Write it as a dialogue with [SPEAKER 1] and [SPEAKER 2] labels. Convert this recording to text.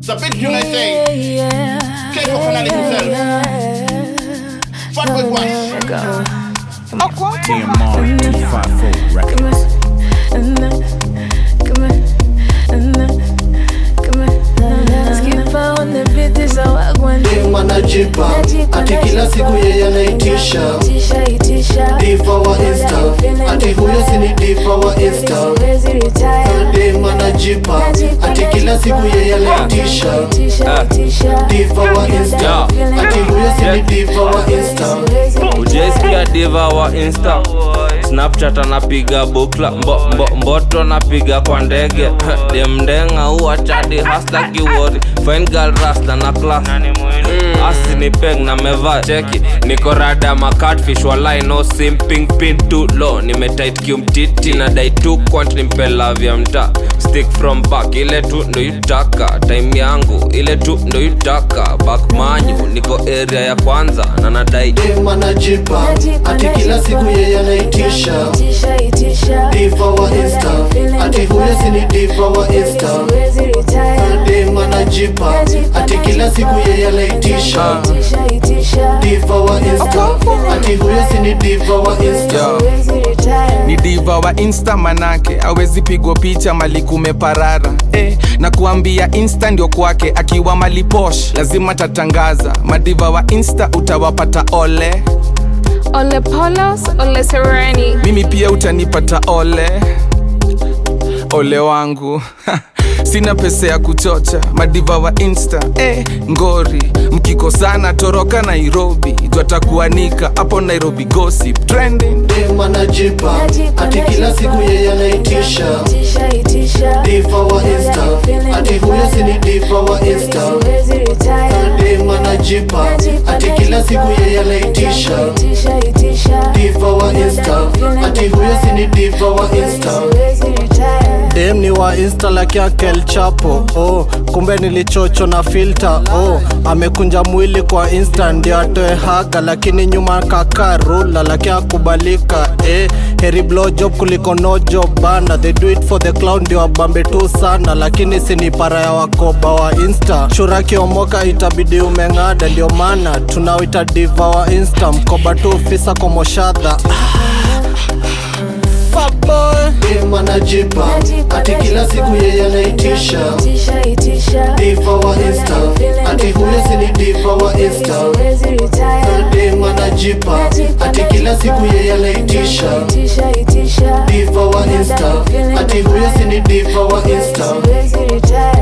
[SPEAKER 1] Sa big tune I say. Keiko Kanali himself. Fatboy Wash.
[SPEAKER 2] TMR 254 Records.
[SPEAKER 3] Dem anajipa ati kila siku yeye anaitisha diva wa insta ati huyo si ni diva wa insta dem anajipa ati kila siku yeye anaitisha diva wa insta ati huyo si ni diva wa insta
[SPEAKER 4] ujaisikia diva wa insta snapchat anapiga bukla mbo, mbo, mboto anapiga kwa ndege demndenga uwa chadi hasla kiwori fine girl rasta na class mm, asi ni peng na meva cheki niko rada ma catfish walai no simping pin too low nimetit kiumtiti na dai tu kwant nimpela vya mta stick from back ile tu ndo yutaka time yangu ile tu ndo yutaka back manyu niko area ya kwanza na nadai
[SPEAKER 3] dem anajipa ati kila siku yeye anaitisha diva wa insta ati huyo si ni diva wa insta dem anajipa ati kila siku yeye anaitisha diva wa insta ati huyo si ni diva wa insta
[SPEAKER 5] ni diva wa insta manake awezi pigwa picha mali kumeparara eh, na kuambia insta ndio kwake akiwa mali posh lazima tatangaza madiva wa insta utawapata ole
[SPEAKER 6] Ole Polos, Ole Sereni.
[SPEAKER 5] mimi pia utanipata ole ole wangu sina pesa ya kuchocha madiva wa insta eh, ngori mkikosana toroka nairobi twatakuanika hapo nairobi gossip trending
[SPEAKER 3] dem anajipa ati kila siku yeye anaitisha diva wa insta ati huyo si ni diva wa insta dem anajipa ati kila siku yeye anaitisha diva wa insta ati huyo si ni diva wa insta dem ni wa insta like yake El Chapo oh, kumbe nilichocho na filter oh, amekunja mwili kwa insta ndio atoe haga lakini nyuma kaka rula laki akubalika eh, heri blow job kuliko no job bana they do it for the clown ndio wabambe tu sana lakini sini para ya wakoba wa insta shura kiomoka itabidi umeng'ada ndio maana tunawita diva wa insta mkoba tu fisa komoshadha dem anajipa ati kila siku yeye anaitisha diva wa insta ati huyo si ni diva wa insta dem anajipa ati kila siku yeye anaitisha diva wa insta ati huyo si ni diva wa insta